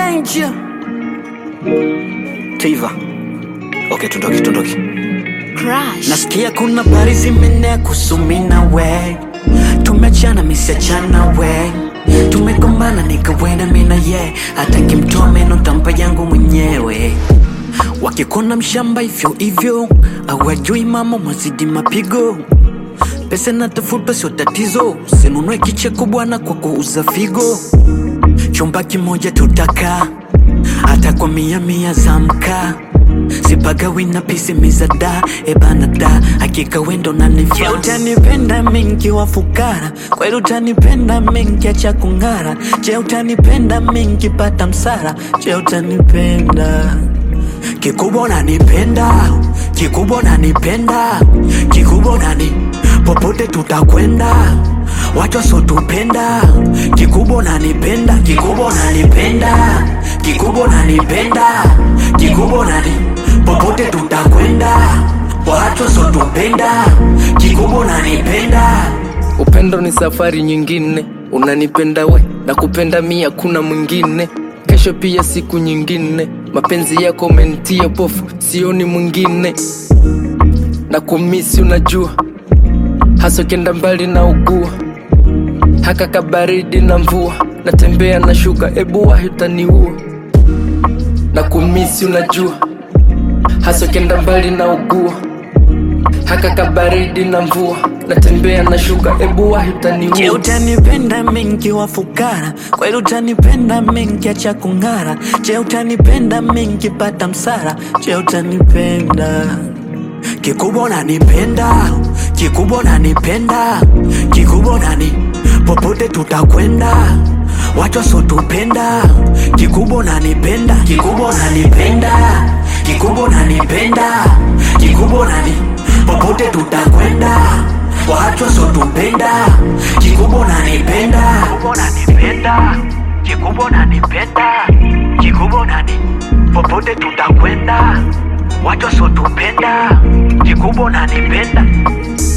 danger. Tiva. Okay, tundoki, tundoki. Crush. Nasikia kuna habari zimenea kusumina we Tumechana misiachana we Tumegombana nikawena mina ye Hata kimtoa meno tampa yangu mwenyewe Wakikona mshamba hivyo hivyo Awajui mama mwazidi mapigo Pesa natafuta sio tatizo Sinunue kicheko bwana kwa kuuza figo Chumba kimoja tutaka hata kwa mia mia za mkaa sipagawi na pisi mizada ebana da hakika wendo nanifaa utanipenda mingi wa fukara kweli utanipenda mingi acha kung'ara je utanipenda mingi pata msara je utanipenda kikubwa unanipenda kikubwa unanipenda kikubwa unani popote tutakwenda watu wasotupenda kikubwa unanipenda kikubwa unanipenda kikubwa unanipenda kikubwa unani popote tutakwenda watu wasotupenda kikubwa unanipenda Upendo ni safari nyingine, unanipenda we na kupenda mi hakuna mwingine. Kesho pia siku nyingine, mapenzi yako umenitia pofu, sioni mwingine. Na kumisi unajua, hasa kenda mbali na ugua, haka kabaridi na mvua, natembea na shuka, ebu wahi utaniua. Na kumisi unajua, hasa kenda mbali na ugua haka kabaridi na mvua natembea na shuka ebu wahi Je, utaniua utanipenda mingi wa fukara? Kweli utanipenda mingi acha kung'ara? Je, utanipenda mingi pata msara? Je, utanipenda kikubwa unanipenda, kikubwa unanipenda, kikubwa unani popote tutakwenda watu wasotupenda, kikubwa unanipenda, kikubwa unanipenda, kikubwa unanipenda, kikubwa unani popote tutakwenda watu wasotupenda, kikubwa unanipenda, kikubwa unanipenda, kikubwa unanipenda, kikubwa unani popote tutakwenda watu wasotupenda, kikubwa unanipenda